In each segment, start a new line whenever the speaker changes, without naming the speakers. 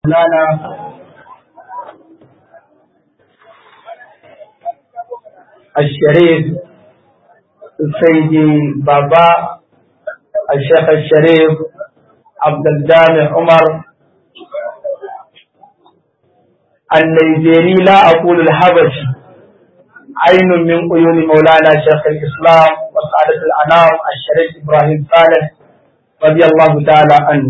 مولانا الشريف سيدي بابا الشيخ الشريف عبد الجامع عمر النيجيري لا أقول الحبشي عين من عيون مولانا شيخ الإسلام وسعادة الأنام الشريف إبراهيم صالح رضي الله تعالى عنه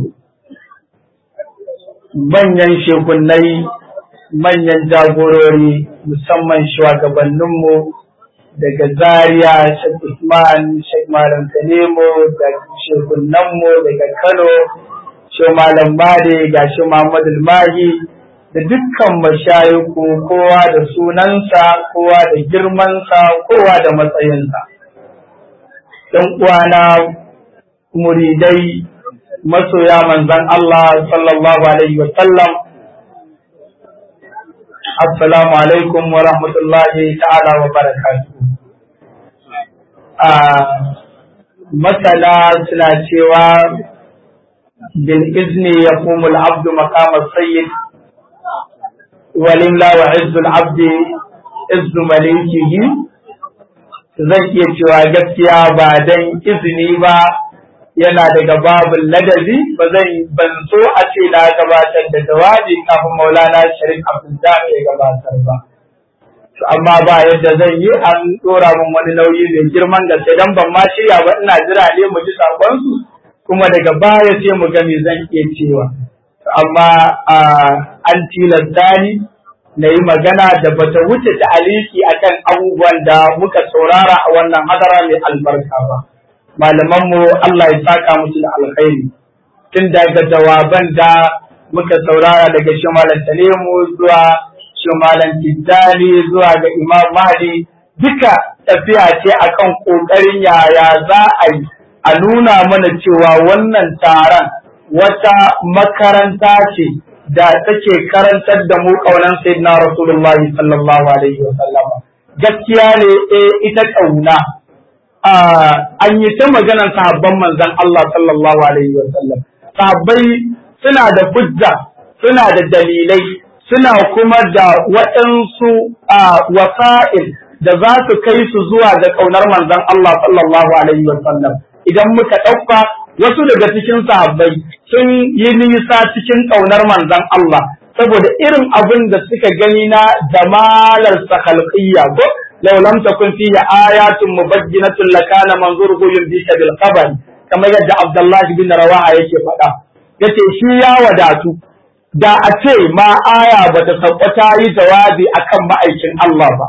manyan shekunai manyan jagorori musamman shugabanninmu daga zaria shek usman shek malam kanemo da shekunanmu daga kano shi malam bade ga shi muhammadu mahi da dukkan mashayiku kowa da sunansa kowa da girmansa kowa da matsayinsa ɗan uwana muridai masoya manzan Allah sallallahu alaihi wa sallam assalamu alaikum wa rahmatullahi ta'ala wa barakatuhu a masana suna cewa bil izni yaqumu al-abdu maqama sayyid walimla wa izzu al-abdi izzu malikihi zan iya cewa gaskiya ba dan izini ba yana daga babin ladabi ba zan ban so a ce na gabatar da jawabi kafin maulana sharif abdullahi ya gabatar ba to amma ba yadda zan yi an dora min wani nauyi mai girman gaske dan ban ma shirya ba ina jira ne mu ji sakon su kuma daga baya sai mu ga me zan iya cewa amma an tilasta ni na yi magana da bata wuce ta aliki akan abubuwan da muka saurara a wannan hadara mai albarka ba. malamanmu Allah ya saka musu da alkhairi tun daga jawaban da muka saurara daga shimalan Tanimu zuwa shimalan Tijjani zuwa ga Imam Mahdi duka tafiya ce akan kokarin yaya za a yi a nuna mana cewa wannan taron wata makaranta ce da take karantar da mu kaunan sayyidina Rasulullahi sallallahu alaihi wa sallam gaskiya ne eh ita kauna an yi ta maganar sahabban manzon Allah sallallahu alaihi wa sallam sahabbai suna da hujja suna da dalilai suna kuma da waɗansu wasa'il da za su kai su zuwa ga ƙaunar manzon Allah sallallahu alaihi wa sallam idan muka ɗauka wasu daga cikin sahabbai sun yi nisa cikin ƙaunar manzon Allah saboda irin abin da suka gani na jamalar sakhalqiyya ko لو لم تكن فيه آيات مبينة لكان منظوره ينبيك بالخبر كما يدى عبد الله بن رواحة yake faɗa yace shi ya wadatu da a ce ma aya bata sauka ta yi jawabi akan ma'aikin Allah ba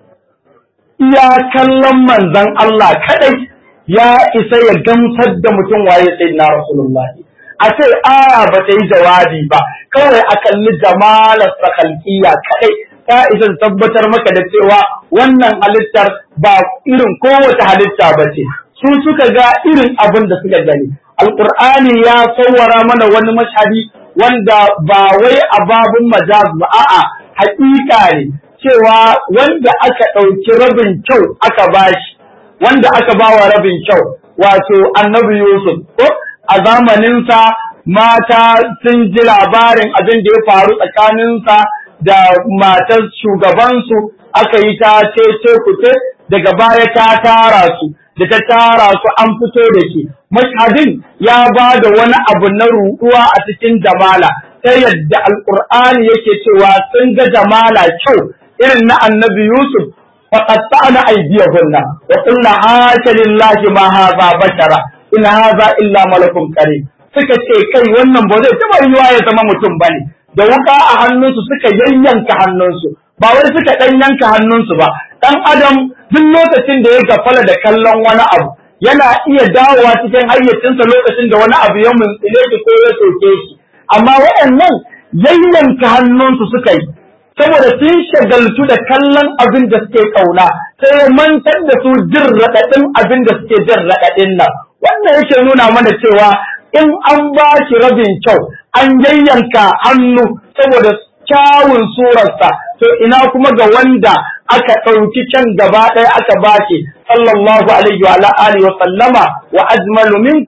iya kallon manzon Allah kadai ya isa ya gamsar da mutum waye sayyidina rasulullahi a ce aya bata yi jawabi ba kawai a kalli jamalar sakalkiya kadai ta isa tabbatar maka da cewa wannan halittar ba irin kowace halitta ba ce su suka ga irin abin da suka gani alqur'ani ya sawwara mana wani mashhadi wanda ba wai a babun majaz ba a'a haƙiƙa ne cewa wanda aka ɗauki rabin kyau aka bashi wanda aka bawa rabin kyau wato annabi yusuf ko a zamaninsa mata sun ji labarin abin da ya faru tsakaninsa da matar shugabansu aka yi ta ce kuce daga baya ta tara su da ta tara su an fito da shi mashhadin ya ba da wani abu na ruɗuwa a cikin jamala ta yadda alƙur'ani yake cewa sun ga jamala kyau irin na annabi yusuf faqatta'na aydiyahunna wa qulna hasha lillahi ma hadha bashara in hadha illa malakun karim suka ce kai wannan ba zai taɓa yiwa ya zama mutum bane da wuka a hannunsu suka yayyanka hannunsu ba wai suka ɗan yanka hannunsu ba ɗan adam duk lokacin da ya gafala da kallon wani abu yana iya dawowa cikin hayyacinsa lokacin da wani abu ya muntsile shi ko ya soke shi amma waɗannan yayyanka hannunsu suka yi saboda sun shagaltu da kallon abin da suke ƙauna sai ya mantar da su jin raɗaɗin abin da suke jin raɗaɗin nan wannan yake nuna mana cewa in an ba shi rabin kyau an yayyanka hannu saboda kyawun surarsa to ina kuma ga wanda aka ɗauki can gaba ɗaya aka baki sallallahu alaihi wa alihi wa sallama wa ajmalu minka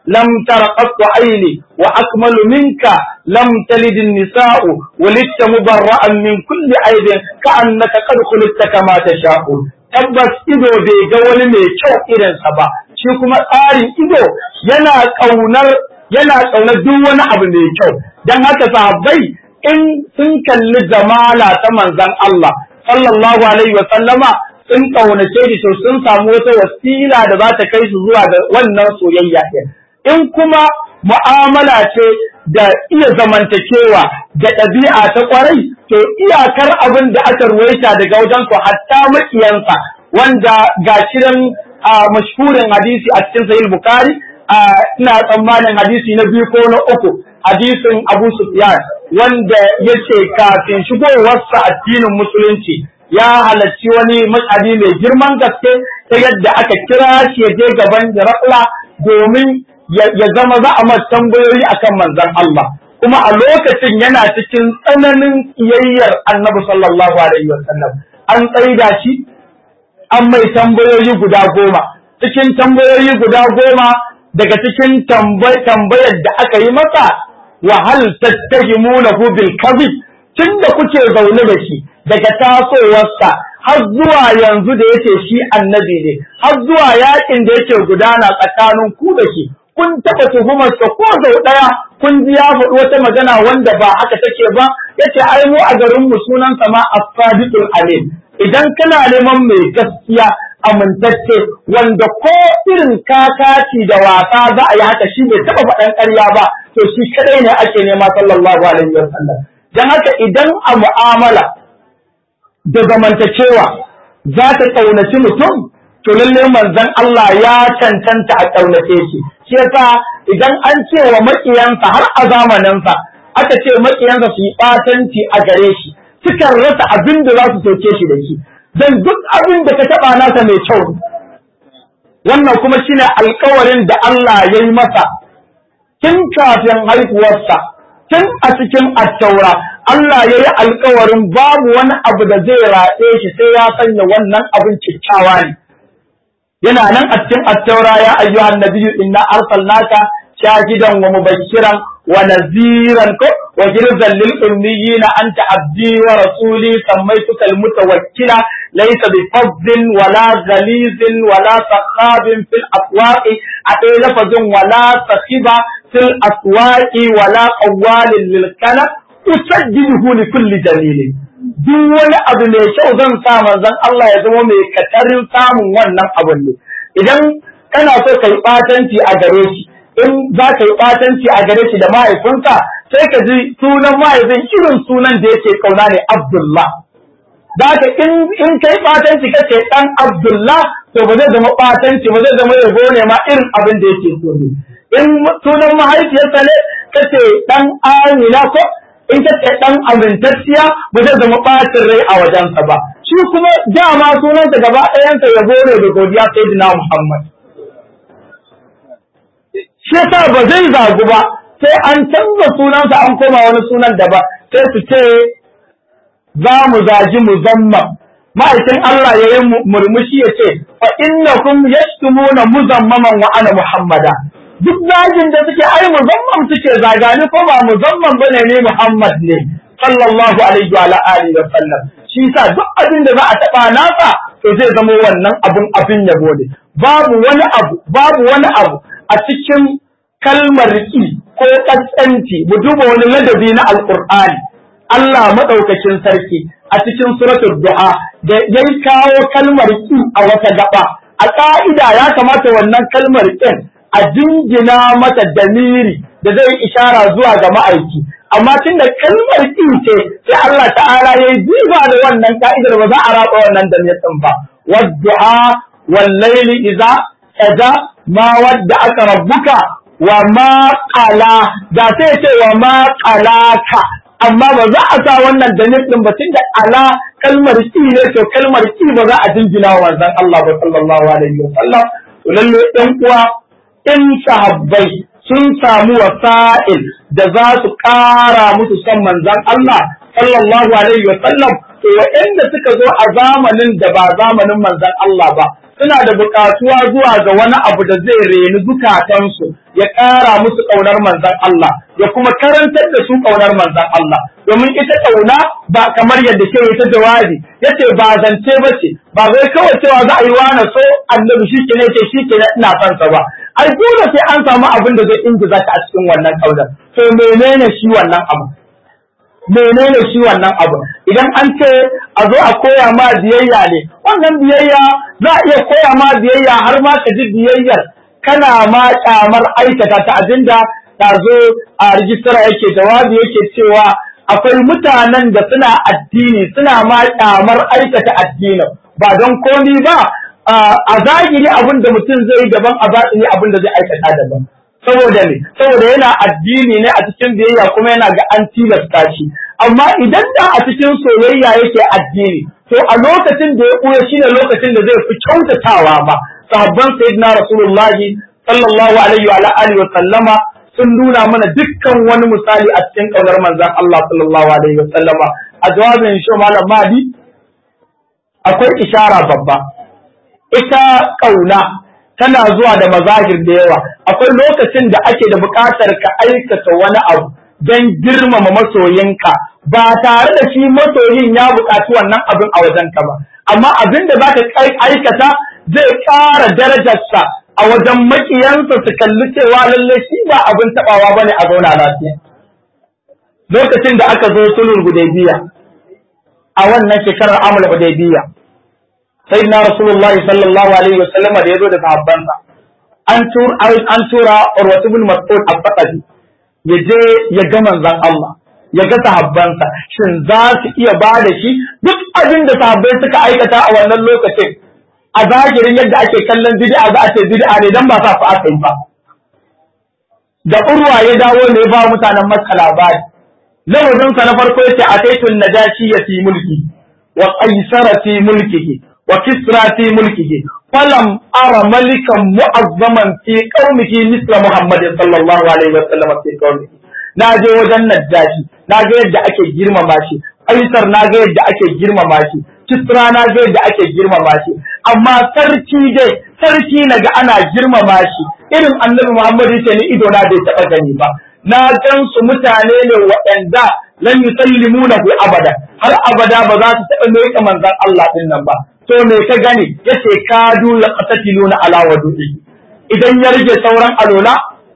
لم تر قط عيني وأكمل منك لم تلد النساء ولدت مبرأ من كل عيب كأنك قد خلقت كما تشاء tabbas ido bai ga wani mai kyau irinsa ba shi kuma tsarin ido yana ƙaunar yana ƙaunar duk wani abu mai kyau don haka sahabbai in sun kalli jamala ta manzon Allah sallallahu alaihi wa sallama sun ƙaunace shi to sun samu wata wasila da za ta kai su zuwa ga wannan soyayya ɗin in kuma mu'amala ce da iya zamantakewa da ɗabi'a ta ƙwarai to iyakar abin da aka ruwaita daga wajen su hatta makiyansa wanda ga shirin mashhurin hadisi a cikin sahih bukhari ina tsammanin hadisi na biyu ko na uku hadisin abu sufyan wanda yace kafin shigowarsa addinin musulunci ya halarci wani mashadi mai girman gaske ta yadda aka kira shi ya je gaban da domin ya zama za a masa tambayoyi akan manzon Allah kuma a lokacin yana cikin tsananin kiyayyar annabi sallallahu alaihi wasallam an tsaida shi an mai tambayoyi guda goma cikin tambayoyi guda goma daga cikin tambayar da aka yi masa wa hal tattahimunahu bil kadhib tunda kuke zaune da shi daga tasowarsa har zuwa yanzu da yake shi annabi ne har zuwa yakin da yake gudana tsakanin ku da shi kun taɓa tuhumarsa ko sau ɗaya kun ji ya faɗi wata magana wanda ba haka take ba yace ai mu a garin mu sunan ma as-sadiqul amin idan kana neman mai gaskiya amintacce wanda ko irin kakaci da wasa za a yi haka shi bai taɓa faɗan ƙarya ba to shi kadai ne ake nema sallallahu alaihi wa sallam dan haka idan a mu'amala da zamantakewa za ta ƙaunaci mutum to lalle manzon Allah ya cancanta a ƙaunace shi shi yasa idan an ce wa maƙiyansa har a zamaninsa aka ce maƙiyansa su yi ɓatanci a gare shi sukan rasa abin da za su soke shi da shi dan duk abin da ka taɓa nasa mai kyau wannan kuma shine alƙawarin da Allah ya yi masa tun kafin haihuwarsa tun a cikin attaura Allah ya yi alƙawarin babu wani abu da zai raɗe shi sai ya sanya wannan abin kyakkyawa ne yana nan a cikin attaura ya ayyuhan nabiyyu inna arsalnaka shahidan wa mubashiran wa naziran ko wa jirzan lil ummiyina anta abdi wa rasuli sammaytuka al mutawakkila laysa bi fazzin wala ghalizin wala sakhabin fil aswaqi adai lafazin wala sakhiba fil aswaqi wala qawalin lil kana usajjiduhu li kulli dalilin duk wani abu mai kyau zan sa manzon Allah ya zama mai katarin samun wannan abun ne idan kana so ka yi ɓatanci a gare shi in za ka yi ɓatanci a gare shi da mahaifinsa sai ka ji sunan mahaifin irin sunan da yake kauna ne Abdullah da ka in in kai ɓatanci kace dan Abdullah to ba zai zama ɓatanci ba zai zama yabo ne ma irin abin da yake so ne in sunan mahaifiyarsa ne kace dan Amina ko in ka ce dan amintacciya ba zai zama ɓacin rai a wajensa ba shi kuma dama sunansa gaba ɗayansa ya bore da godiya sai dina Muhammad shi yasa ba zai zagu ba sai an canza sunansa an koma wani sunan da ba sai su ce za mu zagi muzamman ma'aikin Allah ya yi murmushi ya ce fa innakum yashtumuna muzammaman wa ana muhammada duk zagin da suke ai muzamman suke zagani ko ba muzamman bane ne Muhammad ne sallallahu alaihi wa alihi wa sallam shi yasa duk abin da za a taba nasa to zai zama wannan abun abin yabo ne babu wani abu babu wani abu a cikin kalmar ki ko kaskanci mu duba wani ladabi na alqur'ani Allah madaukakin sarki a cikin suratul du'a da yayi kawo kalmar ki a wata gaba a ka'ida ya kamata wannan kalmar kin a jingina mata damiri da zai ishara zuwa ga ma'aiki amma tun da kalmar ƙi ce sai Allah ta'ala ya yi jiba da wannan ka'idar ba za a raba wannan damir ɗin ba waddu'a wal laili idza kaza ma wadda aka rabbuka wa ma qala da sai ce wa ma qalaka amma ba za a sa wannan damir ɗin ba tunda ala kalmar ƙi ne to kalmar ƙi ba za a jingina wa manzon Allah ba sallallahu alaihi wa sallam to lalle ɗan uwa in sahabbai sun samu wasa'il da za su ƙara musu son manzan Allah sallallahu alaihi wa sallam to waɗanda suka zo a zamanin da ba zamanin manzan Allah ba suna da buƙatuwa zuwa ga wani abu da zai reni zukatansu ya ƙara musu ƙaunar manzon Allah ya kuma karantar da su ƙaunar manzon Allah domin ita ƙauna ba kamar yadda ke ta jawabi yace ba zance ba ce ba zai kawai cewa za a yi wani so annabi shi ke ne ce shi ke ina son sa ba ai dole sai an samu abin da zai ingiza ka a cikin wannan ƙaunar to menene shi wannan abu menene shi wannan abu idan an ce a zo a koya ma biyayya ne wannan biyayya za a iya koya ma biyayya har ma ka ji biyayyar kana ma kyamar aikata ta abinda ta zo a rijistara yake jawabi yake cewa akwai mutanen da suna addini suna ma kyamar aikata addinin ba don komi ba a zahiri abin da mutum zai daban a batini abin da zai aikata daban saboda ne saboda yana addini ne a cikin biyayya kuma yana ga an tilasta shi amma idan da a cikin soyayya yake addini to a lokacin da ya ɓuya shine lokacin da zai fi kyautatawa ba sahabban sayyidina rasulullahi sallallahu alaihi wa alihi wa sallama sun nuna mana dukkan wani misali a cikin kaunar manzon Allah sallallahu alaihi wa sallama a jawabin shi malam Mahdi akwai ishara babba ita kauna tana zuwa da mazahir da yawa akwai lokacin da ake da buƙatar ka aikata wani abu don girmama masoyinka ba tare da shi masoyin ya buƙaci wannan abin a wajenka ba amma abin da zaka aikata zai ƙara darajarsa a wajen makiyansa su kalli cewa lalle shi ba abin taɓawa bane a zauna lafiya lokacin da aka zo sulhul hudaybiya a wannan shekarar amul hudaybiya sai na rasulullahi sallallahu alaihi wa sallama da yazo da sahabbansa an tura an tura urwatu bin mas'ud al-faqadi ya je ya ga manzon Allah ya ga sahabbansa shin za su iya ba da shi duk abin da sahabbai suka aikata a wannan lokacin a zahirin yadda ake kallon bid'a za a ce bid'a ne dan ba sa fa aka yi ba da urwa ya dawo ne ba mutanen Makka labari lafazin na farko yace ataitun najashi ya fi mulki wa qaisara fi mulkihi وكسرى في ملكه فلم أرى ملكا معظما في قومه مثل محمد صلى الله عليه وسلم في قومه naje wajen Najashi naga yadda ake girmama shi Aisar naga yadda ake girmama shi Kisra naga yadda ake girmama shi amma sarki dai sarki naga ana girmama shi irin Annabi Muhammad yace ni ido na bai taba gani ba na gan su mutane ne waɗanda lan yusallimunahu abada har abada ba za su taɓa mai manzon Allah din nan ba to me ka gani yace kadu la qatiluna ala wadu'i idan ya rage sauran alola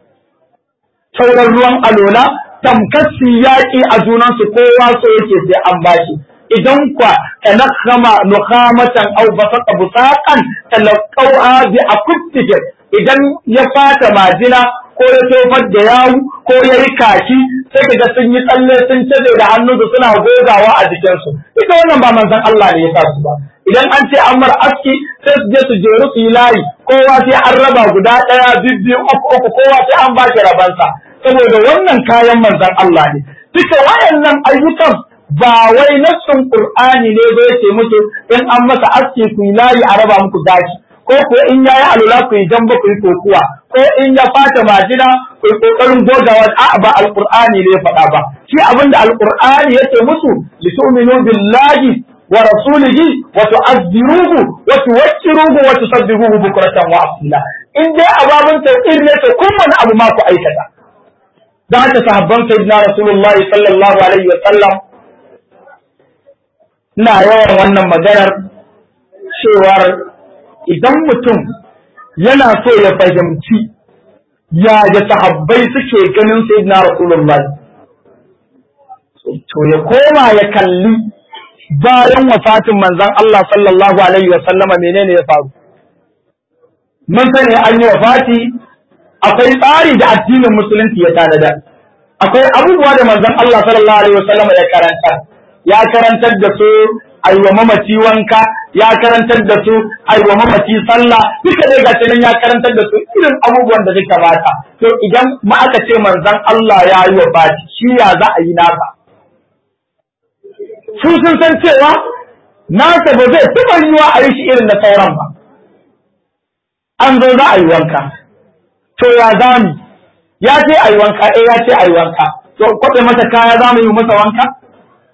sauran ruwan alola tamkasi yaƙi a junan su kowa so yake sai an bashi idan kwa tanakhama nukhamatan aw basaqa busaqan talaqawha bi akuttihim idan ya fata majina ko ya tofar da yawu ko ya yi kaki sai kaga sun yi tsalle sun caje da hannunsu suna gogawa a jikinsu ita wannan ba manzon Allah ne ya sa su ba idan an ce an mar aski sai su je su jeru su yi layi kowa sai an raba guda ɗaya bibbiyu uku uku kowa sai an bashi rabansa saboda wannan kayan manzon Allah ne duka wayannan ayyukan ba wai nassun Qur'ani ne ba yace musu in an masa aski ku yi layi a raba muku gashi ko ko in yayi alula ku yi jamba ku yi kokuwa ko in ya fata majina ku yi kokarin gogawa a ba alqur'ani ne faɗa ba shi abinda alqur'ani yace musu litu'minu billahi wa rasulihi wa tu'azziruhu wa tuwaqqiruhu wa tusabbihuhu bukratan wa asila in dai ababun tauhid ne to kun wani abu ma ku aikata da haka sahabban sayyidina rasulullahi sallallahu alaihi wa sallam ina yawan wannan maganar cewar idan mutum yana so ya fahimci ya da sahabbai suke ganin sayyidina rasulullah to ya koma ya kalli bayan wafatin manzon Allah sallallahu alaihi wa sallama menene ya faru mun sani an yi wafati akwai tsari da addinin musulunci ya tanada akwai abubuwa da manzon Allah sallallahu alaihi wa sallama ya karanta ya karantar da su aiwa mamaci wanka ya karantar da su aiwa mamaci sallah duka dai gashi nan ya karantar da su irin abubuwan da suka bata to idan ma aka ce manzon Allah ya yi wa bati shi ya za a yi nasa su sun san cewa nasa ba zai taɓa yiwa a yi shi irin na sauran ba an zo za a yi wanka to ya za mu ya ce a yi wanka eh ya ce a yi wanka to kwaɓe masa kaya za mu yi masa wanka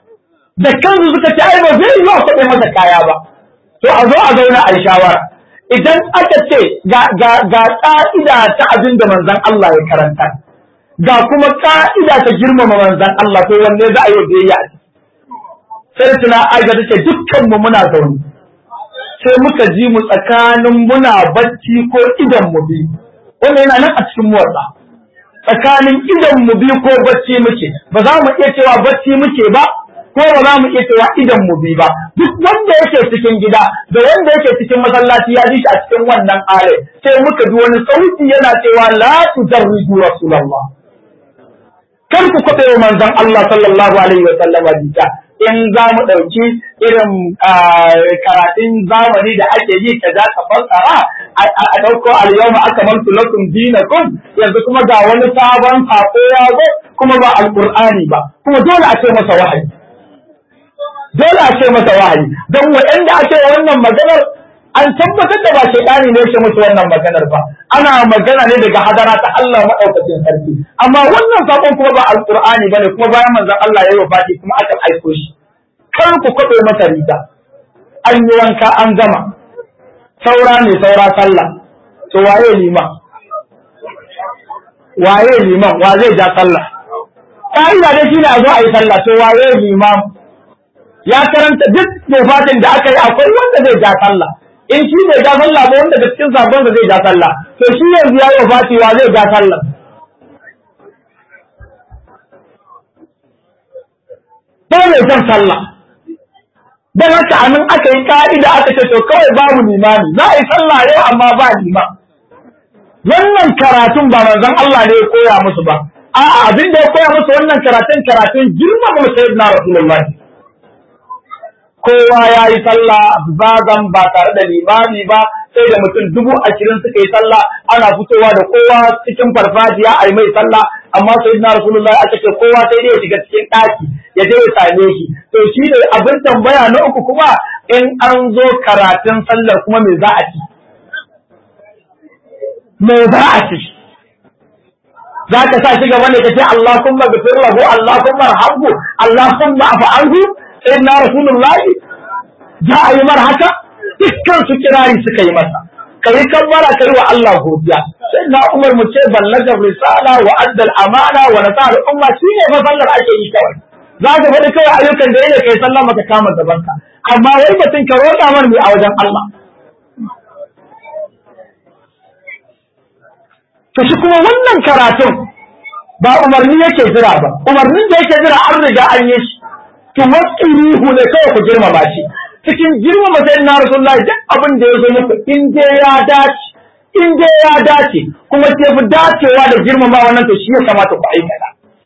da kansu suka ce ai ba zai yi wa kwaɗe masa kaya ba to a zo a zauna a yi shawara idan aka ce ga ga ga ka'ida ta abin da manzon Allah ya karanta ga kuma ka'ida ta girmama manzon Allah to wanne za a yi biyayya sai tuna aisha tace dukkan mu muna zaune sai muka ji mu tsakanin muna bacci ko idan mu bi wannan yana nan a cikin motsa tsakanin idan mu bi ko bacci muke ba za mu iya cewa bacci muke ba ko ba za mu iya cewa idan mu bi ba duk wanda yake cikin gida da wanda yake cikin masallaci ya ji shi a cikin wannan ayar sai muka ji wani sauti yana cewa la tujarridu rasulullah kar ku kwaɓe wa manzon Allah sallallahu alaihi wa sallam jita in za mu ɗauki irin karatun zamani da ake yi ka za ka fassara a ɗauko al-yawma akmaltu lakum dinakum yanzu kuma ga wani sabon sako ya zo kuma ba alqur'ani ba kuma dole a ce masa wahayi dole a ce masa wahayi don waɗanda ake wannan maganar an tabbatar da ba shaidani ne yake musu wannan maganar ba ana magana ne daga hadara ta Allah madaukakin sarki amma wannan sakon kuma ba alqur'ani bane kuma bayan manzon Allah ya yi wafati kuma aka aiko shi kar ku kwabe masa riga an yi wanka an gama saura ne saura sallah to waye liman waye liman wa zai ja sallah ka'ida dai shine a zo a yi sallah to waye liman ya karanta duk wafatin da aka yi akwai wanda zai ja sallah in shi bai ja sallah ba wanda da cikin sabon zai ja sallah to shi yanzu ya yi wafati wa zai ja sallah ba mai son sallah don haka a nan aka yi ka'ida aka ce to kawai babu limami za a yi sallah ne amma ba liman wannan karatun ba manzon Allah ne ya koya musu ba a'a abin da ya koya musu wannan karatun karatun girmama sayyidina rasulullahi kowa ya yi sallah zazan ba tare da limami ba sai da mutum dubu ashirin suka yi sallah ana fitowa da kowa cikin farfajiya a yi mai sallah amma sai na rasulullahi aka ce kowa sai dai ya shiga cikin ɗaki ya je ya same shi to shi ne abin tambaya na uku kuma in an zo karatun sallar kuma me za a ci me za a ci za ka sa shi gaba ne ka ce Allahumma ghfir lahu Allahumma arhamhu Allahumma afu anhu sai na rasulullahi za a yi mar haka dukkan su kirari suka yi masa kai kabbara kai wa Allah godiya sai na Umar mu ce ballagar risala wa addal amana wa nasar umma shine fa sallar ake yi kawai za ka faɗi kawai ayyukan da yake kai sallah maka kama gabanka amma wai batun ka roƙa mar mai a wajen Allah to shi kuma wannan karatun ba umarni yake jira ba umarnin da yake jira an riga an yi shi to waqiruhu ne kawai ku girmama shi cikin girmama sai na rasulullahi duk abin da ya zo muku in dai ya dace in dai ya dace kuma sai fi dacewa da girmama wannan to shi ya kamata ku aikata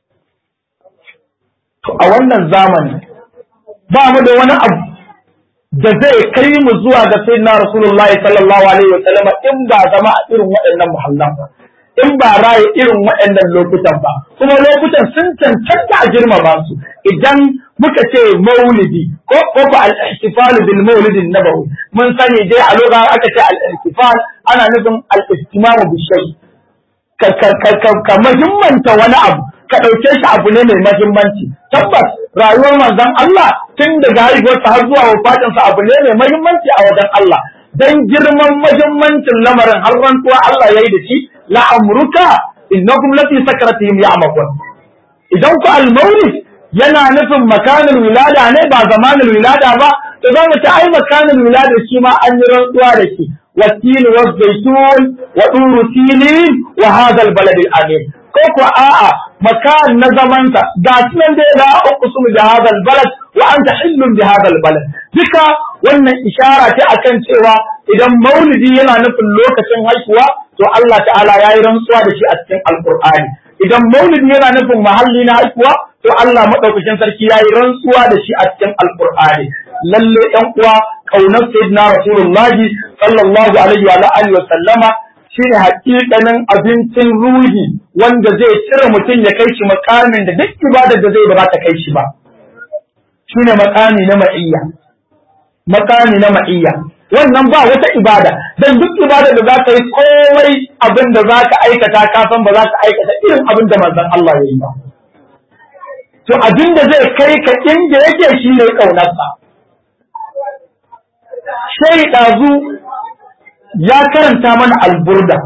to a wannan zamani ba mu da wani abu da zai kai mu zuwa ga sayyidina rasulullahi sallallahu alaihi wa sallam in ba zama a irin waɗannan muhallan ba in ba raye irin waɗannan lokutan ba kuma lokutan sun cancanta a girmama su idan muka ce maulidi ko ko ba al-ihtifal bil maulid nabawi mun sani dai a lokacin aka ce al-ihtifal ana nufin al-istimam bi shay ka ka ka ka muhimmanta wani abu ka dauke shi abu ne mai muhimmanci tabbas rayuwar manzon Allah tun daga haihuwarsa har zuwa wafatinsa abu ne mai muhimmanci a wajen Allah dan girman muhimmancin lamarin har rantuwa Allah yayi da shi la amruka innakum lafi sakratihim ya'makun idan ku al-maulid yana nufin makanin wilada ne ba zamanin wilada ba to za mu ci ai makanin wilada shi ma an yi rantsuwa da shi والتين والزيتون وطور سينين وهذا البلد الأمين كوكو آآ مكان نزمنت داتنا دي لا أقسم بهذا البلد وأنت حل بهذا البلد ذكا wannan ishara ce akan cewa idan maulidi yana nufin lokacin haihuwa to Allah ta'ala ya yi rantsuwa da shi a cikin alkur'ani idan maulidi yana nufin mahalli na haihuwa to Allah madaukakin sarki ya yi rantsuwa da shi a cikin alkur'ani lalle ɗan uwa kaunar sayyidina rasulullahi sallallahu alaihi wa alihi wa sallama shine hakikanin abincin ruhi wanda zai cire mutum ya kai shi makamin da duk ibadar da zai ba za ta kai shi ba shine makami na ma'iyya makami na ma'iyya wannan ba wata ibada dan duk ibada da za ka yi komai abin da za ka aikata ka san ba za ka aikata irin abin da manzon Allah ya yi ba to abin da zai kai ka inda yake shi ne ƙaunarsa sai ɗazu ya karanta mana alburda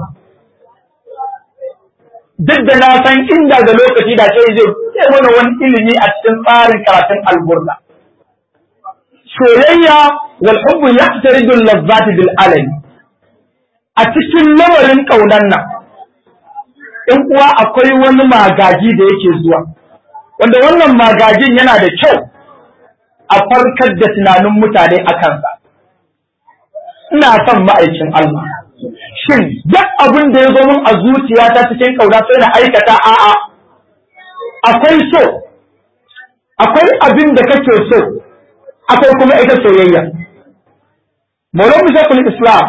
duk da na san inda da lokaci da sai zai ce mana wani ilimi a cikin tsarin karatun alburda soyayya wal hubbu yaqtaridu al-lazzati bil alami a cikin lamarin kaunan nan in uwa akwai wani magaji da yake zuwa wanda wannan magajin yana da kyau a farkar da tunanin mutane a kansa ina son ma'aikin Allah shin duk abin da ya zo min a zuciya ta cikin kauna sai na aikata a'a akwai so akwai abin da kake so akwai kuma ita soyayya Maulana Shekul Islam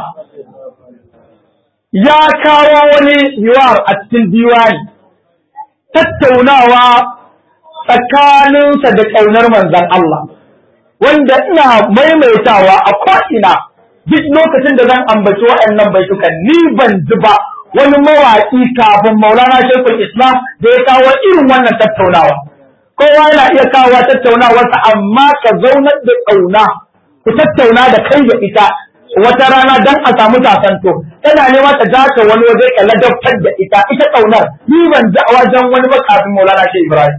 ya kawo wani yiwar a cikin diwani tattaunawa tsakaninsa da ƙaunar manzan Allah wanda ina maimaitawa a ko'ina duk lokacin da zan ambaci waɗannan baitukan ni ban ji ba wani mawaƙi kafin maulana shekul islam da ya kawo irin wannan tattaunawa kowa yana iya kawo tattaunawarsa amma ka zaunar da ƙauna ku tattauna da kai da ita wata rana dan a samu sasanto tana nema ta daka wani waje ka ladabtar da ita ita ƙaunar ni ban ji a wajen wani ba kafin maulana shi ibrahim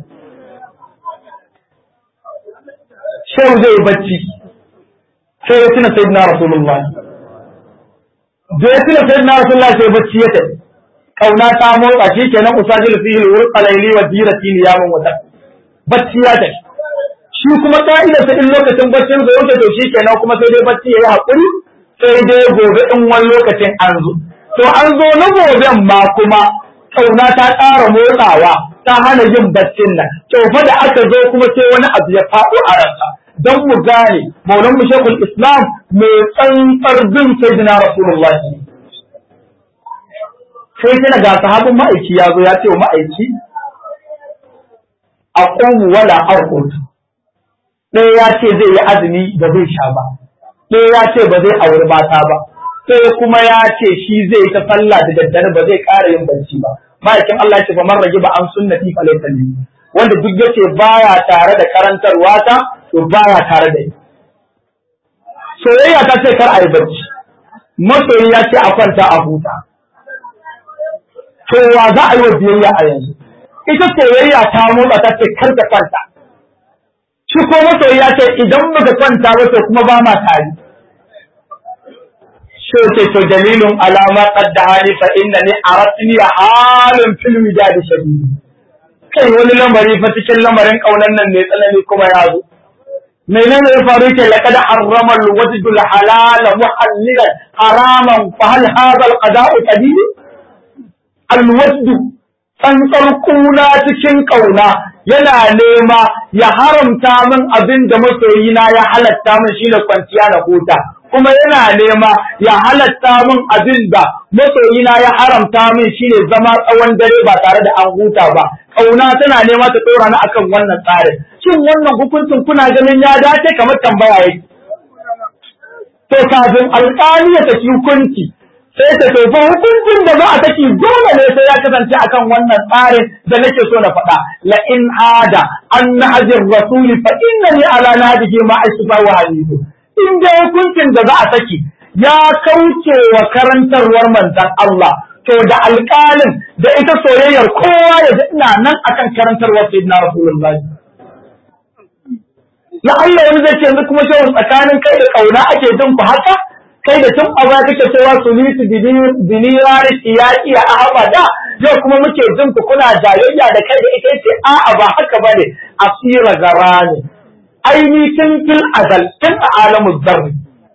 shehu zai bacci sai ya tuna sayyidina rasulullah da ya tuna sayyidina rasulullah sai bacci ya tafi kauna ta motsa shi kenan usajil fihi al-wurqa layli wa dirati niyamun wata bacci ya tafi shi kuma ka'idar sa in lokacin baccin sa yake to shi kenan kuma sai dai bacci yayi hakuri sai dai gobe in wani lokacin an zo to an zo na goben ma kuma kauna ta ƙara motsawa ta hana yin baccin nan to fa da aka zo kuma sai wani abu ya faɗo a ransa don mu gane maulan mu shekul islam mai tsantsar bin sayyidina rasulullah sai tana ga sahabin ma'aiki ya zo ya ce wa ma'aiki a ƙomu wala arqut ɗaya ya ce zai yi azumi ba zai sha ba ɗaya ya ce ba zai auri mata ba sai kuma ya ce shi zai ta sallah da daddare ba zai ƙara yin barci ba ma'aikin Allah ya ce fa man rage ba an sunnati fa laysa wanda duk yace baya tare da karantarwa ta to baya tare da ita soyayya ta ce kar a yi barci masoyi ya ce a kwanta a huta to wa za a yi wa biyayya a yanzu ita soyayya ta motsa ta ce kar ka kwanta shi ko masoyi ya ce idan baka kwanta ba to kuma ba ma tare shi ce to dalilun alama qadda hali fa innani aratni halun fil widad shadid kai wani lamari fa cikin lamarin kaunan nan ne tsanani kuma ya zo menene ya faru ke laqad harrama al-wajdu al-halal muhallilan haraman fa hal hadha al-qada'u qadir al-wajdu tsantsar kuna cikin kauna yana nema ya haramta min abin da masoyina ya halatta min shine kwanciya na huta kuma yana nema ya halatta min abin da masoyina ya haramta min shine zama tsawon dare ba tare da an huta ba kauna tana nema ta tsora ni akan wannan tsarin shin wannan hukuncin kuna ganin ya dace kamar tambaya yake to kafin alƙali ya saki hukunci sai ta tofa hukuncin da za a saki dole ne sai ya kasance akan wannan tsarin da nake so na faɗa la in ada an nahjir rasuli fa innani ala nahjihi ma asfa wa halidu in da hukuncin da za a saki ya kauce wa karantarwar manzon Allah to da alƙalin da ita soyayyar kowa ya ji ina nan akan karantarwar sayyidina rasulullahi la Allah wani zai ce yanzu kuma shawar tsakanin kai da kauna ake jin ku haka kai da tun a baya kake cewa sulitu binirari iyaki a abada yau kuma muke jin ku kuna jayayya da kai da ita ce a'a ba haka bane asira garani aini tun fil azal tun a alamu zarri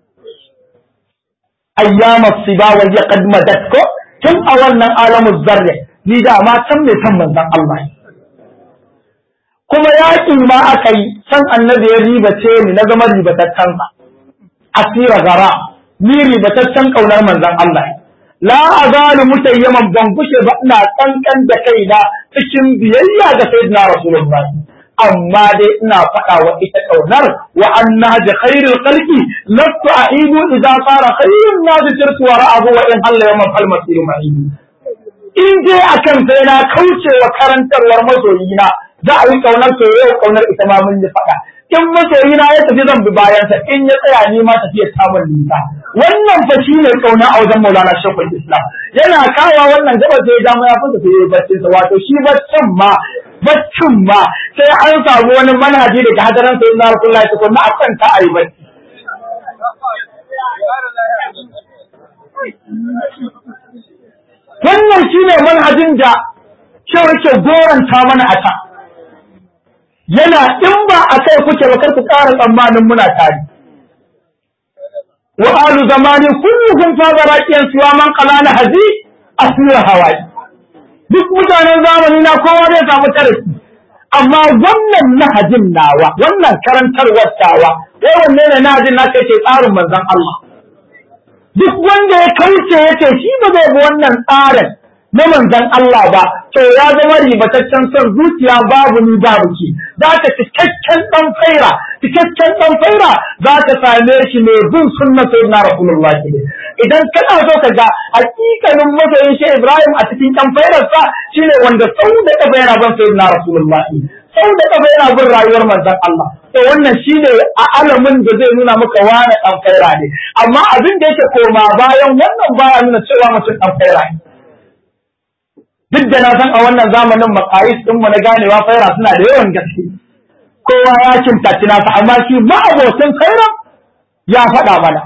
ayyama siba wa ya qad madat ko tun a wannan alamu zarri ni da ma san me san manzon Allah kuma yaƙi ma aka yi san annabi ya ribace ni na zama ribataccen sa asira gara ni ribataccen kaunar manzon Allah la azalu mutayyaman ban gushe ba ina kankan da kaina cikin biyayya ga sayyidina rasulullahi amma dai ina faɗa wa ita kaunar wa anna bi khairil khalqi lastu a'idu idza fara khairun nas tirtu wa ra'ahu wa in halla yawman fal masiru ma'idu in dai akan sai na kauce wa karantarwar masoyina za a yi kaunar soyayya kaunar ita ma mun yi faɗa in masoyina ya tafi zan bi bayansa in ya tsaya ni ma tafiya samun nisa wannan fa shine kauna a wajen Maulana Shaykhul Islam yana kawa wannan gaba sai ya ya fasa sai ya baccin sa wato shi baccin ma baccin ma sai an samu wani manhaji daga hadaran sai na Rasulullahi ta kuma akan ta ayi bacci wannan shine manhajin da cewa ke goranta mana a ta yana in ba a kai kuke ba kar ku ƙara tsammanin muna tare wa alu zamani kulluhum fa zaraqiyan siwa man qalana hazi asira hawai duk mutanen zamani na kowa zai samu tarihi amma wannan nahajin nawa wannan karantarwar tawa wai wanne ne nahajin na kai ce tsarin manzon Allah duk wanda ya kauce yace shi ba zai bi wannan tsarin na manzon Allah ba to ya zama ribataccen son zuciya babu ni babu ki za ka cikakken dan faira cikakken dan faira za ka same shi mai bin sunna sayyidina rasulullah ne idan kana so ka ga hakikanin masoyin shi Ibrahim a cikin dan fairarsa shine wanda sau da kafa yana ban sayyidina rasulullah sau da kafa yana bin rayuwar manzon Allah to wannan shine a alamin da zai nuna maka wani dan faira ne amma abin da yake koma bayan wannan baya nuna cewa mutum dan faira ne duk da na san a wannan zamanin makayis din mu na ganewa faira suna da yawan gaske kowa ya kintaci nasa amma shi ma'abocin faira ya faɗa mana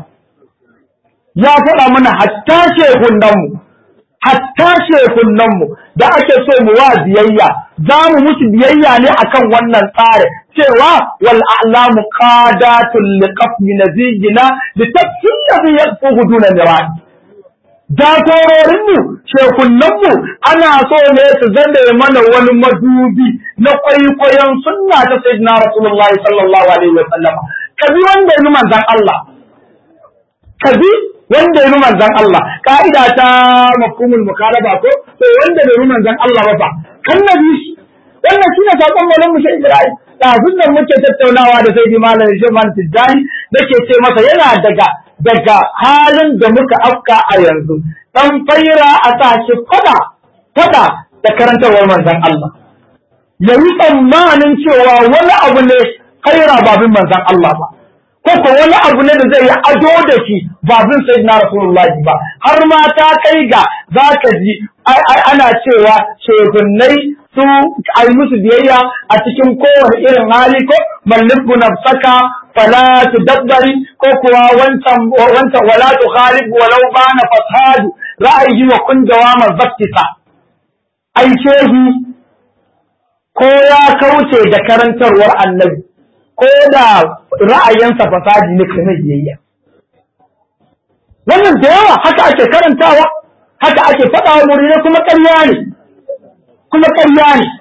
ya faɗa mana hatta shehunan mu hatta shehunan mu da ake so mu wa biyayya za mu musu biyayya ne akan wannan tsari cewa wal a'lamu qadatul liqafmi nazijina litafsil ladhi yaqfu duna nirani jagororinmu shekunanmu ana so ne su zande mana wani madubi na kwaikwayon sunna ta sayyidina rasulullahi sallallahu alaihi wa sallam kabi wanda yi manzan Allah kabi wanda yi manzan Allah ka'ida ta mafhumul mukalaba ko to wanda bai yi manzan Allah ba fa kan nabi shi wannan shine sakon malam mushe Ibrahim kafin nan muke tattaunawa da sayyidi malam Sheman Tijjani nake ce masa yana daga daga halin da muka afka a yanzu dan faira a tashi fada fada da karantarwar manzon Allah yayi tsammanin cewa wani abu ne faira babin manzon Allah ba ko ko wani abu ne da zai yi ado da shi babin sayyidina rasulullahi ba har ma ta kai ga zaka ji ana cewa shehunnai su ai musu biyayya a cikin kowane irin hali ko malliku nafsaka fala tudabbari ko kuwa wancan wancan wala tukhalib walau bana fasadu ra'ayi wa kun dawama zaktisa ai shehi ko ya kauce da karantarwar annabi ko da ra'ayinsa fasadi ne kuma biyayya wannan da yawa haka ake karantawa haka ake faɗa wa muridai kuma ƙarya ne kuma ƙarya ne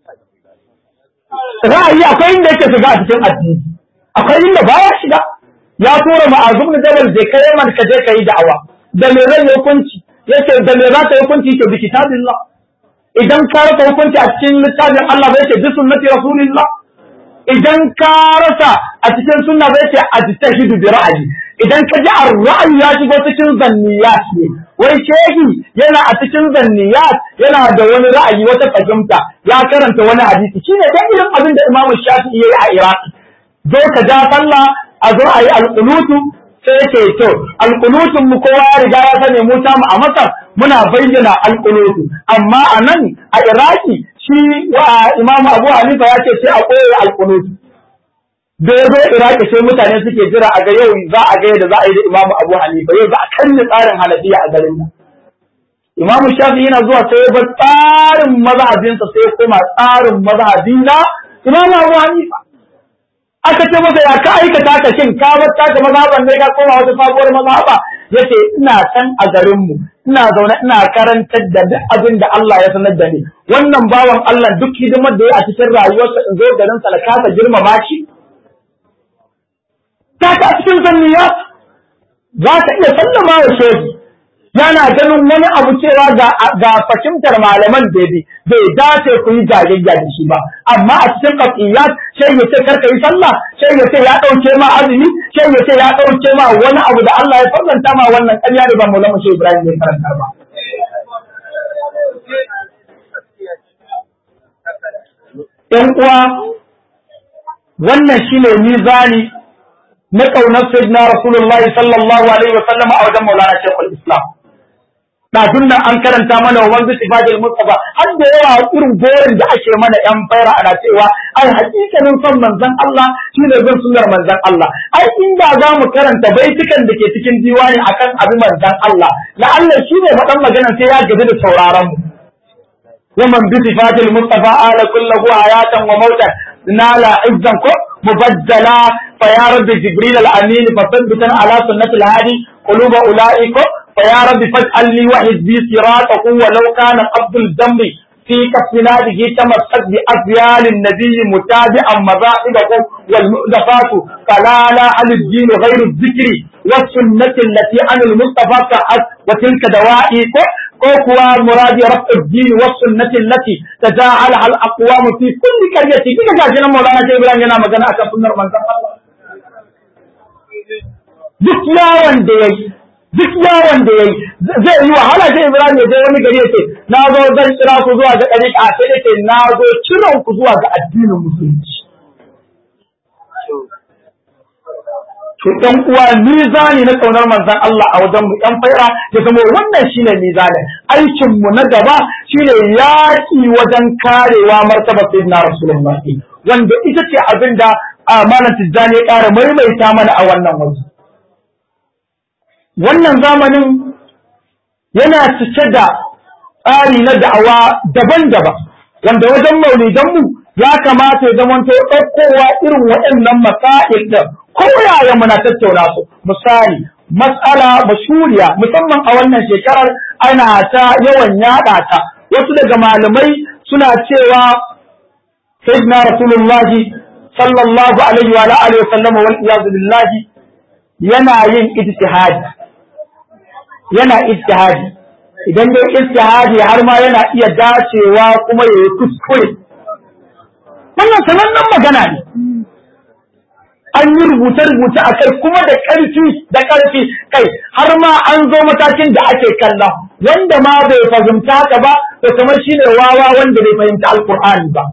ra'ayi akwai inda yake shiga a cikin addini akwai inda baya shiga ya tura ma'azum da jabal je kai man ka je kai da'awa da me zai hukunci yace da me za ka hukunci ke bi kitabillah idan ka rasa hukunci a cikin littafin Allah bai ce bi sunnati rasulillah idan ka rasa a cikin sunna bai ce ajtahidu bi ra'ayi idan ka ji ar-ra'ayi ya shigo cikin zanniyat ne wai shehi yana a cikin zanniyat yana da wani ra'ayi wata fahimta ya karanta wani hadisi shine dai irin abin da Imam Shafi'i yayi a Iraki zo ka ja sallah a zo a yi alƙunutu sai ce to alƙunutun mu kowa ya riga ya sani mu ta mu a Masar muna bayyana alƙunutu amma a nan a Iraki shi wa Imam Abu Hanifa ya ce sai a koya alƙunutu da ya zo Iraki sai mutane suke jira a ga yau za a ga yadda za a yi da Imam Abu Hanifa yau za a kanne tsarin Hanafiya a garin nan Imam Shafi yana zuwa sai ya bar tsarin mazhabinsa sai ya koma tsarin mazhabi na Imam Abu Hanifa aka ce masa ya ka aikata ka shin ka bar taka mazhaban ne ka koma wata sabuwar mazhaba yace ina can a garin mu ina zaune ina karantar da duk abin da Allah ya sanar da ni wannan bawan Allah duk hidimar da ya a cikin rayuwarsa in zo garin sa kasa girmama shi ta ta cikin zanniya za ka iya sallama wa shehi yana ganin wani abu cewa ga fahimtar malaman da bi bai dace ku yi jayayya da shi ba amma a cikin qatiyat sai ya ce karka yi sallah sai ya ce ya dauke ma azumi sai ya ce ya dauke ma wani abu da Allah ya farlanta ma wannan ƙarya da ba Maulana Shehu Ibrahim bai karanta ba ‘Yan uwa, wannan shine mizani na kaunar sayyidina rasulullahi sallallahu alaihi wa sallam a wajen maulana shekul islam ɗazun nan an karanta mana wa wanzu sifadil mustafa har da yawa irin gorin da ake mana yan faira ana cewa ai hakikanin son manzon Allah shine bin sunnar manzon Allah ai inda za mu karanta baitukan da ke cikin diwani akan abin manzon Allah la Allah shine faɗan magana sai ya gaji da sauraron mu ومن بصفات المصطفى آل كله حياة وموتا نال عزا مبدلا فيا رب جبريل الأمين فثبتا على سنة الهادي قلوب أولئك فيا رب فاجعل لي وحزبي صراطه ولو كان قبض الذنب في كفناته تمسك بأفيال النبي متابعا مذاهبه والمؤلفات فلا لا على الدين غير الذكر والسنة التي عن المصطفى كأت وتلك دوائك كوكوا مراد رفع الدين والسنة التي تجاهلها الأقوام في كل قرية كيف جاءنا مولانا جبران جنا مغانا أكا سنر من الله duk yawon da ya yi duk yawon da ya yi zai yi wahala sai Ibrahim ya je wani gari ya ce na zo zan kira ku zuwa ga ɗari a sai ce na zo kiran ku zuwa ga addinin musulunci. To ɗan uwa mizani na ƙaunar manzon Allah a wajen mu ɗan faira ya zama wannan shine mizanin aikin mu na gaba shine yaƙi wajen karewa martaba sayyidina Rasulullahi wanda ita ce abin da amanar tijjani ya ƙara maimaita mana a wannan waje. wannan zamanin yana cike da tsari na da'awa daban-daban wanda wajen maulidanmu ya kamata ya zamanto ɗaukowa irin waɗannan masail ɗin ko yaya muna tattauna su misali matsala mashuriya musamman a wannan shekarar ana ta yawan yaɗa ta wasu daga malamai suna cewa sayyidina rasulullahi sallallahu alaihi wa alihi wa sallam wal iyaz billahi yana yin ijtihadi yana ijtihadi idan dai ijtihadi har ma yana iya dacewa kuma ya yi kuskure wannan sanannen magana ne an yi rubuce-rubuce a kai kuma da ƙarfi da ƙarfi kai har ma an zo matakin da ake kalla wanda ma bai fahimta haka ba to kamar shi ne wawa wanda bai fahimta alkur'ani ba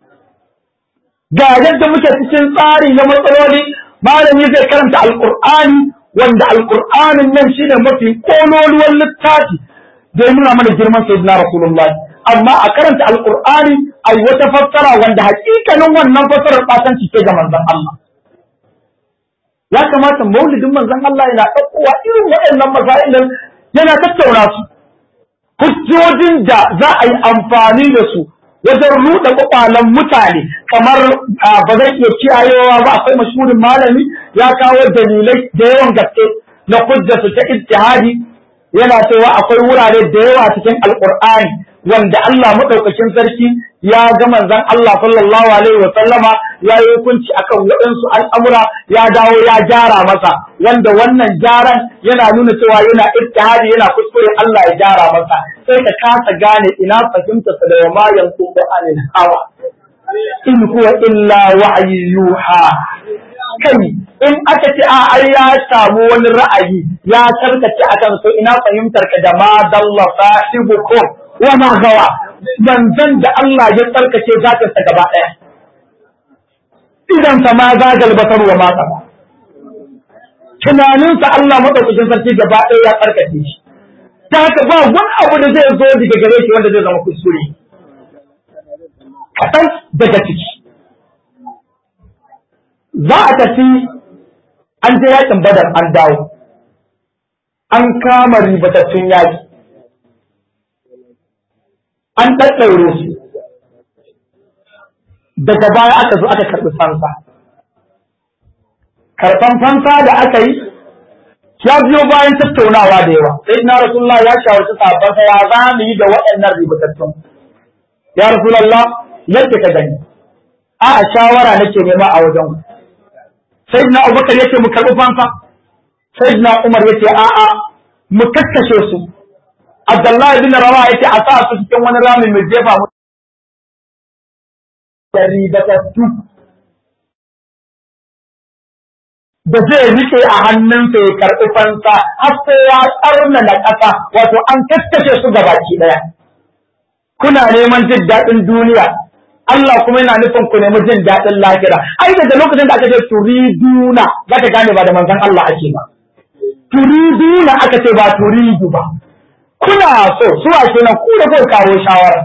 ga yadda muke cikin tsari na matsaloli malami zai karanta alkur'ani wanda alkur'anin nan shine mafi kololuwan littafi da ya nuna mana girman sayyidina rasulullahi amma a karanta alkur'ani a yi wata fassara wanda hakikanin wannan fassarar batanci ce ga manzon Allah ya kamata maulidin manzon Allah yana ɗaukowa irin waɗannan masailin yana tattauna su hujjojin da za a yi amfani da su wajen ruɗa kwakwalen mutane kamar ba zai iya kiyayewa ba akwai mashhurin malami ya kawo dalilai da yawan gaske na hujjarsu ta ijtihadi yana cewa akwai wurare da yawa cikin alqur'ani wanda Allah madaukakin sarki ya ga manzon Allah sallallahu alaihi wa sallama ya yi hukunci akan waɗansu al'amura ya dawo ya gyara masa wanda wannan gyaran yana nuna cewa yana ijtihadi yana kuskure Allah ya gyara masa sai ka kasa gane ina fahimta sa da ma yanku anil hawa in huwa illa wa'yi yuha kai in aka ce a ai ya samu wani ra'ayi ya karkace akan so ina fahimtar ka da ma dalla sahibukum wa ma gawa manzon da Allah ya tsarkace zatin sa gaba daya idan sa ma zagal basar wa ma qaba tunanin sa Allah madaukakin sarki gaba daya ya tsarkace shi ta haka ba wani abu da zai zo daga gare shi wanda zai zama kuskure kaɗan daga ciki za a tafi an je yakin badar an dawo an kama ribatattun yaki an ɗaɗɗaure su daga baya aka zo aka karɓi fansa karɓan fansa da aka yi ya biyo bayan tattaunawa da yawa sai na rasulullah ya shawarci sahabbansa ya za mu yi da waɗannan ribatattun ya rasulullah yadda ka gani a shawara nake nema a wajen ku sayyidina abubakar yace mu karɓi fansa sayyidina umar yace a'a mu kakkashe su abdullahi bin rawa yace a sa su cikin wani rami mai jefa mu ribatattu da zai rike a hannunsa ya karɓi fansa har sai ya tsarna na ƙasa wato an kakkashe su gabaki ɗaya kuna neman jin daɗin duniya Allah kuma yana nufin ku nemi jin daɗin lahira ai daga lokacin da aka ce turiduna za ka gane ba da manzon Allah ake ba turiduna aka ce ba turidu ba kuna so su a kenan ku da kuka kawo shawara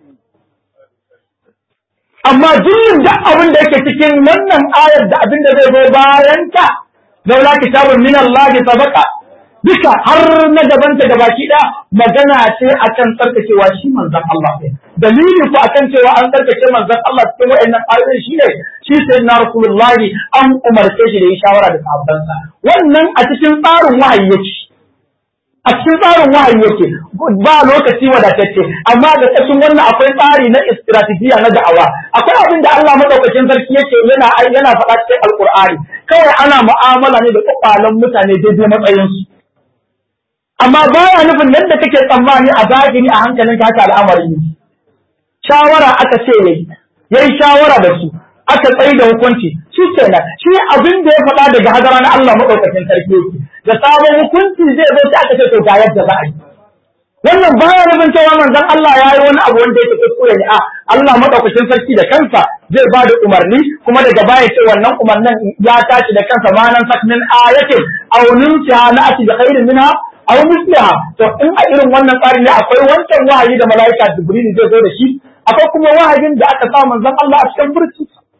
amma jin da abin da yake cikin wannan ayar da abin da zai zo bayan ta laula kitabun min Allah sabaqa duka har na gabanta da baki da magana ce akan tsarkakewa shi manzon Allah ne dalili ko akan cewa an tsarkake manzon Allah cikin wayannan ayoyi shine shi sai na rasulullahi an umarce shi da yi shawara da sahabbansa wannan a cikin tsarin wahayi yake a cikin tsarin wahayi yake ba lokaci wadatacce amma da cikin wannan akwai tsari na istirategiya na da'awa akwai abin da Allah madaukakin sarki yake yana yana faɗa cikin alqur'ani kawai ana mu'amala ne da kwakwalen mutane daidai matsayinsu amma baya nufin nan da kake tsammani a zahiri a hankalin haka al'amari ne shawara aka ce yayi yayi shawara da su aka tsayi da hukunci shi kenan shi abin da ya faɗa daga hadara na Allah madaukakin sarki yake da sabon hukunci zai zo sai aka ce to ga yadda za a yi wannan baya nufin cewa manzon Allah ya yi wani abu wanda yake kuskure ne a Allah madaukakin sarki da kansa zai ba da umarni kuma daga baya ce wannan umarnin ya tashi da kansa ma nan saknin ayatin aw nunsiha na'ati bi khairin minha aw misliha to in a irin wannan tsari ne akwai wancan wahayi da malaika Jibril zai zo da shi akwai kuma wahayin da aka sa manzon Allah a cikin burci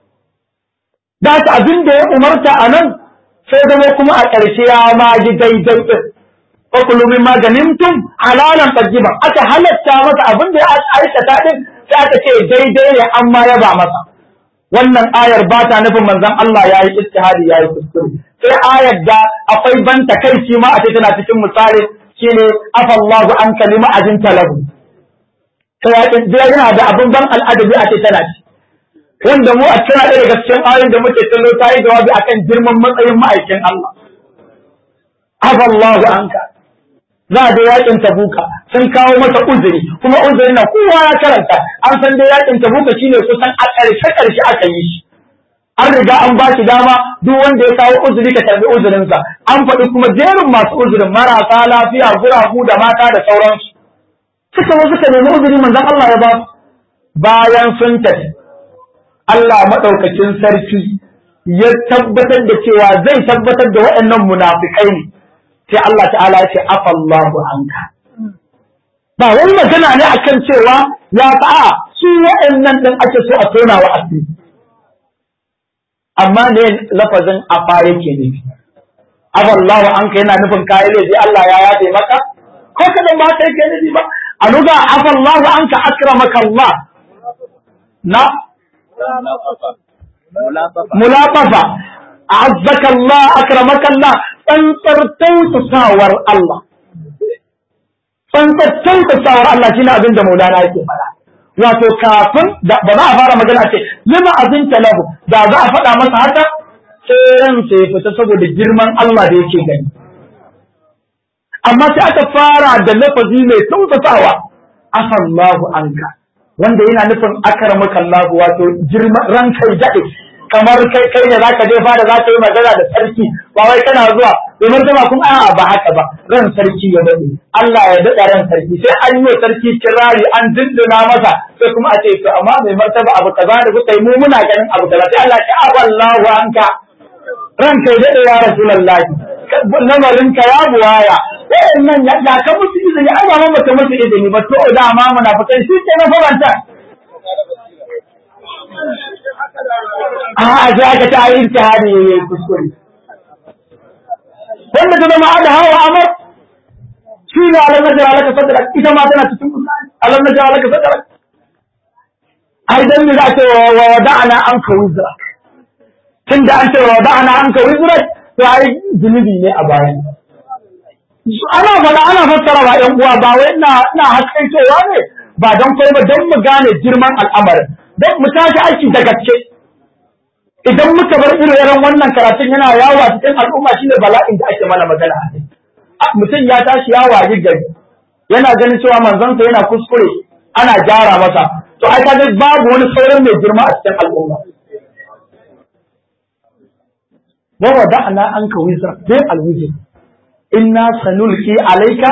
da haka abin da ya umarta a nan sai zama kuma a ƙarshe ya ma ji daidai din ko kullu min maganimtum halalan tayyiban aka halatta masa abin da ya aikata din sai aka ce daidai ne amma ya ba masa wannan ayar ba ta nufin manzon Allah ya yi istihadi ya yi kuskure sai ayar da akwai ban takaici ma a ce tana cikin misali shine afallahu an kalima ajin talahu sai yana da abin ban al'adabi a ce tana ci wanda mu a cikin ɗaya daga cikin ayoyin da muke kallo ta yi jawabi akan girman matsayin ma'aikin Allah afallahu anka za a da yakin tabuka sun kawo masa uzuri kuma uzuri na kowa ya karanta an san dai yakin tabuka shine kusan a ƙarshe ƙarshe aka yi shi an riga an ba shi dama duk wanda ya kawo uzuri ka karbi uzurinsa an faɗi kuma jerin masu uzurin marasa lafiya guragu da mata da sauransu suka zo suka nemi uzuri manzon Allah ya ba su bayan sun tafi Allah maɗaukakin sarki ya tabbatar da cewa zai tabbatar da waɗannan munafikai ne sai Allah ta'ala ya ce afallahu anka ba wani magana ne akan cewa ya ta'a su waɗannan ɗin ake so a tona wa asiri amma ne lafazin afa yake nufi afallahu anka yana nufin kayan laifi Allah ya yafe maka ko kadan ba kai ke nufi ba a nuga afallahu anka akramaka Allah na mulafafa azzaka Allah akramaka Allah tsantsar tautasawar Allah tsantsar tautasawar Allah shine abin da Maulana yake faɗa wato kafin da ba za a fara magana ce lima azinta lahu da za a faɗa masa haka sai ran sai fita saboda girman Allah da yake gani amma sai aka fara da lafazi mai tausasawa afallahu anka wanda yana nufin akramaka Allah wato girman ran kai daɗe kamar kai kai ne zaka je fara zaka yi magana da sarki ba wai kana zuwa domin zama kun a'a ba haka ba ran sarki ya dade Allah ya dada ran sarki sai an yi sarki kirari an dindina masa sai kuma a ce to amma mai martaba abu kaza da kuka yi mu muna ganin abu kaza sai Allah ya awallahu anka ran kai dade ya rasulullahi lamarin ka ya buwaya wayannan ya ka musu izini ai ba mu musu izini ba to da ma munafikai shi ke na faranta a sai aka ta yi ijtihadi yayi kuskure wanda ta zama ada hawa amar shi ne alam na jara laka sadara ita ma tana cikin kuskure alam na jara laka sadara ai dan ne za ta wa wada'ana an ka wizra tunda an ce wa wada'ana an ka wizra to ai zunubi ne a bayan ana faɗa ana fassara ba ƴan uwa ba wai ina ina haskaitowa ne ba don kai ba don mu gane girman al'amarin don mu tashi aiki da gaske idan muka bar irin wannan karatun yana yawo a cikin al'umma shine bala'in da ake mana magana a kai mutum ya tashi ya wayi gari yana ganin cewa manzansa yana kuskure ana gyara masa to ai kaga babu wani sauran mai girma a cikin al'umma wa wada'na anka wizra bai alwizr inna sanulqi alayka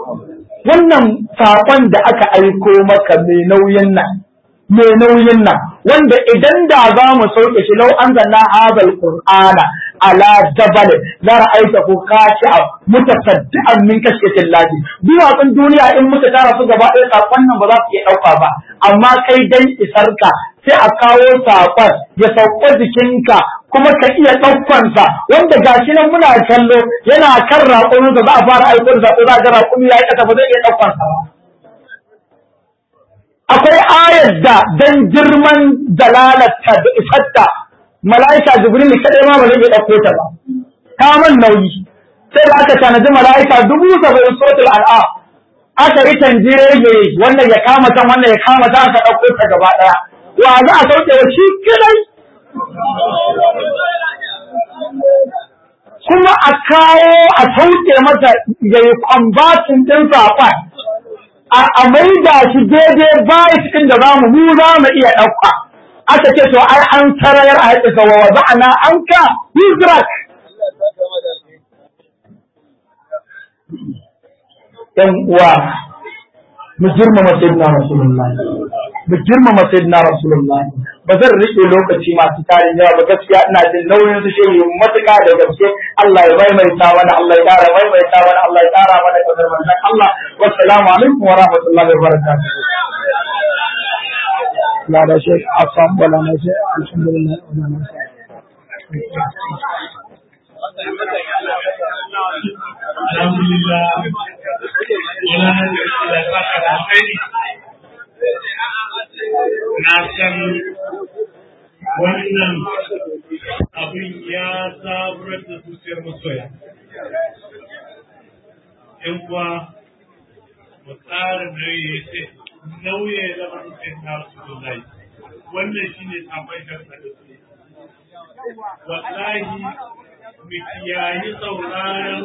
wannan saƙon da aka aiko maka mai nauyin nan mai nauyin nan wanda idan da za mu sauke shi lau an zanna hadal qur'ana ala jabal la ra'aytahu khashi'a mutasaddian min kashkatin lahi duwatsun duniya in muka tara su gaba ɗaya sakon nan ba za su iya ɗauka ba amma kai dan isarka sai a kawo sakon ya sauka jikinka kuma ka iya ɗaukansa wanda gashi nan muna kallo yana kan raƙuminsa za a fara aiko da zaɓo za a ga raƙumi ya yi ƙasa ba zai iya ɗaukansa ba akwai ayar da dan girman dalalarta da isarta mala'ika jibril kadai ma ba zai iya ɗauko ta ba ta man nauyi sai da aka tanaji mala'ika dubu saba'in suratul al'a aka yi tanjire wannan ya kama can wannan ya kama ta aka ɗauko ta gaba ɗaya wa za a sauke wa shi kadai kuma a kawo a sauke masa ya yi kwambatin ɗin saƙon a maida shi daidai baya cikin da zamu mu za mu iya ɗauka aka ce to ai an sarayar a haƙi sa wa za'ana an ka hizrak ɗan uwa mu girmama sayyidina rasulullahi mu girmama sayyidina rasulullahi ba zan rike lokaci masu tarin yawa ba gaskiya ina jin nauyin su shehi matuƙa da gaske Allah ya maimaita mana Allah ya ƙara maimaita mana Allah ya ƙara mana kadar manzon Allah wassalamu alaikum wa rahmatullahi wa barakatuh لا لا شيء أصاب ولا ما شيء الحمد لله ولا ما شيء
الحمد لله ولا نجد na san wannan abin ya zaburar da zuciyar masoya. ‘Yan kuwa, mu tsara nauyi ya ce, nauyi ya zama nufin na su zai. Wannan shi ne sabon sharsa da su. Wallahi, mu kiyayi sauraron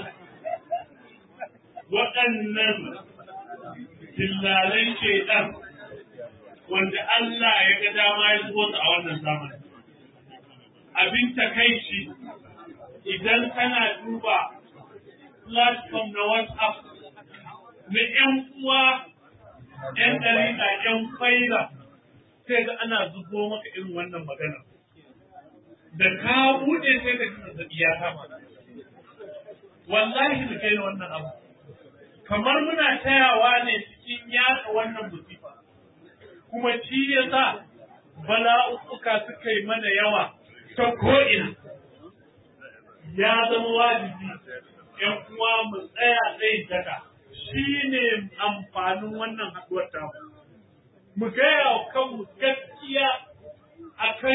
waɗannan dillalan shaidan wanda Allah ya ga dama ya zo a wannan zamani. Abin takaici idan kana duba platform na WhatsApp na ‘yan uwa, ‘yan ɗariƙa, ‘yan faila, sai ga ana zubo maka irin wannan magana. Da ka buɗe sai ka ji zazzaɓi ya kama. Wallahi da kai wannan abu. Kamar muna tayawa ne cikin yaɗa wannan musifa. kuma shi ya sa bala'uka suka yi mana yawa ta ko'ina ya zama wajibi ‘yan uwa mu tsaya tsayin daga shi ne amfanin wannan haɗuwar tamu mu gaya wa kanmu gaskiya a kan